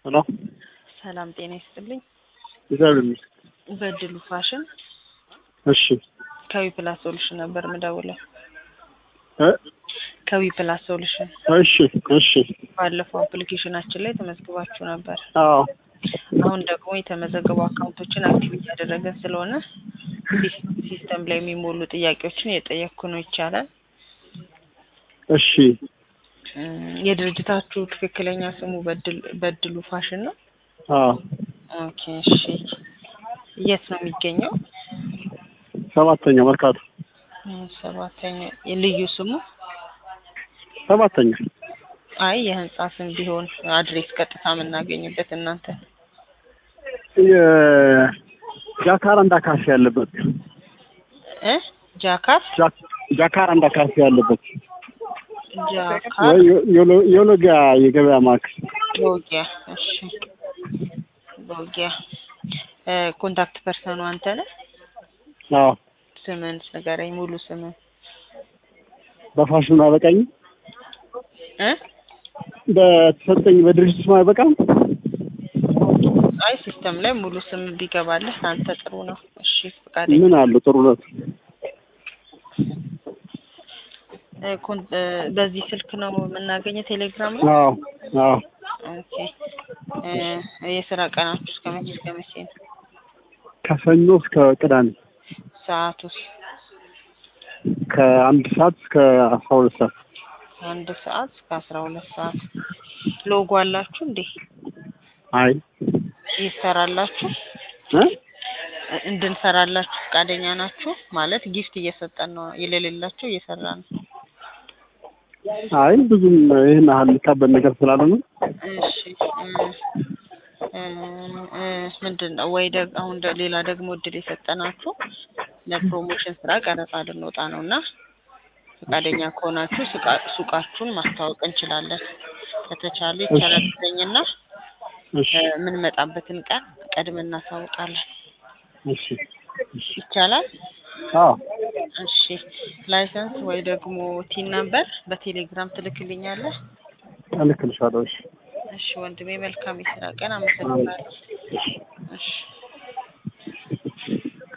ሄሎ ሰላም ጤና ይስጥልኝ። እግዚአብሔር ይመስገን። በድሉ ፋሽን እሺ ከዊ ፕላስ ሶሉሽን ነበር ምደውለው። እ ከዊ ፕላስ ሶሉሽን እሺ እሺ ባለፈው አፕሊኬሽናችን ላይ ተመዝግባችሁ ነበር። አዎ አሁን ደግሞ የተመዘገቡ አካውንቶችን አክቲቭ እያደረገን ስለሆነ ሲስ- ሲስተም ላይ የሚሞሉ ጥያቄዎችን እየጠየቅኩ ነው። ይቻላል? እሺ እም፣ የድርጅታችሁ ትክክለኛ ስሙ በድል በድሉ ፋሽን ነው? አዎ ኦኬ እሺ። የት ነው የሚገኘው? ሰባተኛ መርካቶ እም፣ ሰባተኛ የልዩ ስሙ ሰባተኛ አይ የህንጻ ስም ቢሆን አድሬስ ቀጥታ የምናገኝበት እናንተ የጃካራንዳ ካፌ ያለበት እ ጃካር ጃክ- ጃካራንዳ ካፌ ያለበት ጃካር ወይ ዮ- ዮሎ- ዮሎጊያ የገበያ ማዕከል ቦጊያ እሺ ቦጊያ እ ኮንታክት ፐርሰኑ አንተ ነህ አዎ ስምን ንገረኝ ሙሉ ስምን በፋሽኑ አበቃኝ እ በተሰጠኝ በድርጅት ስም አይበቃም አይ ሲስተም ላይ ሙሉ ስም ቢገባልህ አንተ ጥሩ ነው እሺ ፈቃደኛ ምን አለ ጥሩነት እ ኮን- እ በዚህ ስልክ ነው የምናገኘው ቴሌግራም ላይ አዎ አዎ ኦኬ እ የስራ ቀናችሁ እስከ መቼ እስከ መቼ ነው ከሰኞ እስከ ቅዳሜ ሰዓቱስ ከአንድ ሰዓት እስከ አስራ ሁለት ሰዓት አንድ ሰዓት እስከ አስራ ሁለት ሰዓት ሎጎ አላችሁ እንዴ አይ ይሰራላችሁ እ እንድንሰራላችሁ ፈቃደኛ ናችሁ ማለት ጊፍት እየሰጠን ነው የሌሌላችሁ እየሰራ ነው አይ ብዙም ይህን ያህል የሚካበድ ነገር ስላልሆነ እሺ እ እ ምንድን ነው ወይ ደግ አሁን ደ- ሌላ ደግሞ እድል የሰጠናችሁ ለፕሮሞሽን ስራ ቀረጻ ልንወጣ ነው እና ፈቃደኛ ከሆናችሁ ሱቃ- ሱቃችሁን ማስተዋወቅ እንችላለን ከተቻለ ይቻላል ትለኝና እሺ የምንመጣበትን ቀን ቀድመን እናሳውቃለን እሺ እሺ ይቻላል አዎ እሺ ላይሰንስ ወይ ደግሞ ቲን ነምበር በቴሌግራም ትልክልኛለህ እልክልሻለሁ እሺ እሺ ወንድሜ መልካም የስራ ቀን አመሰግናለሁ እሺ